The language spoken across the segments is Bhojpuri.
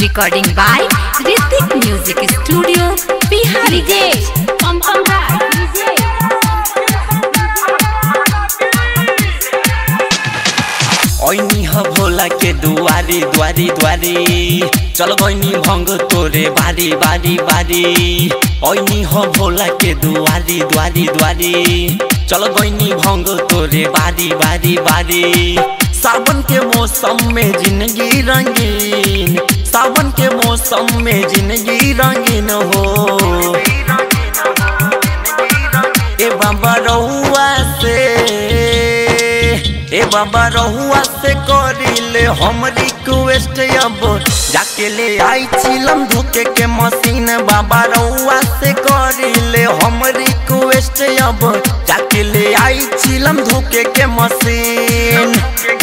Recording by Ritik Music Studio, Bihari. DJ Pom Pom Raj DJ ऐनी ह भोला के दुआरी दुआरी दुआरी चल गईनी भंग तोरे बारी बारी बारी ऐनी ह भोला के दुआरी दुआरी दुआरी चल गईनी भंग तोरे बारी बारी बारी सावन के मौसम में जिंदगी रंगीन सावन के मौसम में जिंदगी रंगीन हो ए बाबा रहुआ से ए बाबा रहुआ से करिले हम रिक्वेस्ट अब जाके ले आई चिलम धोके के मशीन बाबा रहुआ से करिले हम रिक्वेस्ट अब जाके ले आई चिलम धोके के मशीन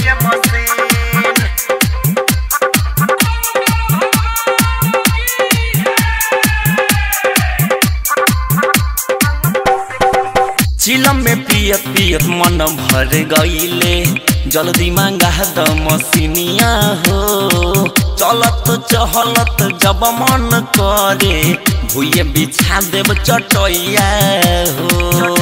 चिलम में पियत पियत मन भर गईले जल्दी मांगा द मसीनिया हो चलत चहलत जब मन करे भूये बिछा देव चटैया हो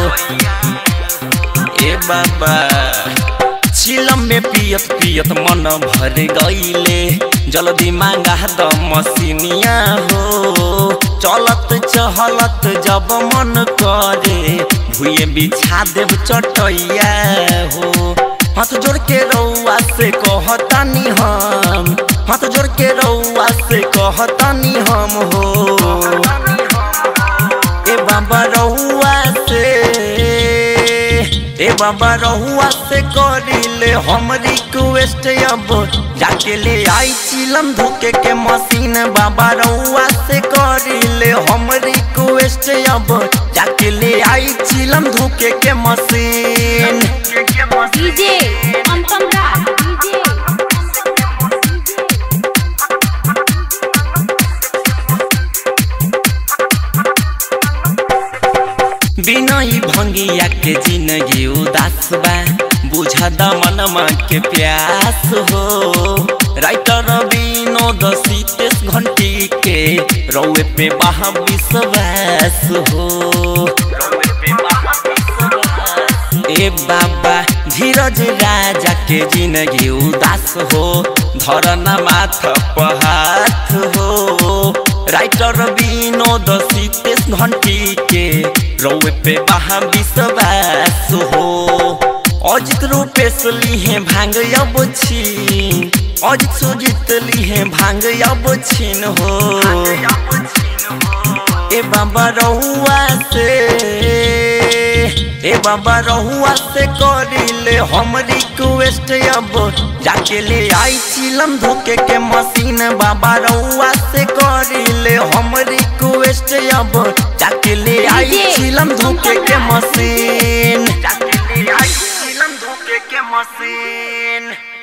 ए बाबा चिलम में पियत पियत मन भर गईले जल्दी मांगा द मसीनिया हो चलत चहलत जब मन करे भूये बिछा देव चटैया हो हाथ जोड़ के रउआ से कहतानी हम हाथ जोड़ के रउआ से कहतानी हम हो ए बाबा रहुआ से ए बाबा रहुआ से करिले हम रिक्वेस्ट अब जाके ले आई चिलम धोके के मशीन बाबा रहुआ से करिले हम रिक्वेस्ट अब जाके ले आई चिलम धोके के machine DJ Pom Pom Raj DJ बिना ई भंगिया के जिंदगी उदास बा बुझा द मनमा के प्यास हो राइटर विनोद सीतेश घंटी के रौए पे बहा विश्वास हो ए बाबा धीरज राजा के जिंदगी उदास हो धरना माथ पहाथ हो राइटर विनोद सीतेश घंटी के रौए पे बहा विश्वास हो अजित रूपेश लिहे भांग अब छीन अजित सुजित लिहे भांग अब छीन हो ए बाबा रहुआ से ए बाबा रहुआ से करिले हम रिक्वेस्ट अब जाके ले आई चिलम धोके के मशीन बाबा रहुआ से करिले हम रिक्वेस्ट अब जाके ले आई DJ चिलम धोके के मशीन जाके ले आई चिलम धोके के मशीन